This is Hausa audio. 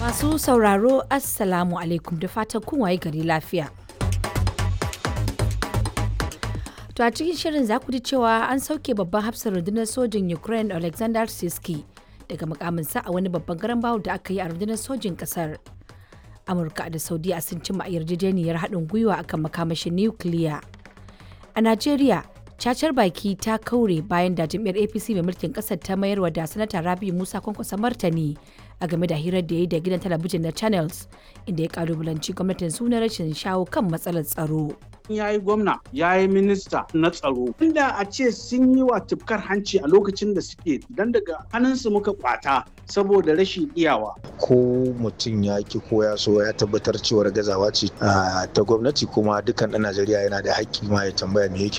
Masu sauraro Assalamu alaikum da fatan kun waye gari lafiya. To a cikin shirin za ku ji cewa an sauke babban hafsar rundunar sojin Ukraine Alexander Siski daga mukaminsa a wani babban garan bawul da aka yi a rundunar sojin kasar. Amurka da Saudiya sun cimma yarjejeniyar haɗin gwiwa akan makamashin nukiliya. A Najeriya, cacar baki ta kaure bayan da jam'iyyar APC mai mulkin ƙasar ta mayarwa da sanata Rabi Musa kwankwasa martani a game da hirar da ya yi da gidan talabijin na Channels inda ya kalubalanci gwamnatin suna rashin shawo kan matsalar tsaro. ya yi gwamna ya yi minista na tsaro inda a ce sun yi wa tufkar hanci a lokacin da suke dan daga hannunsu muka kwata saboda rashin iyawa ko mutum ya ki ko ya so ya tabbatar cewar gazawa ce ta gwamnati kuma dukkan ɗan najeriya yana da haƙƙi ma ya tambaya me yake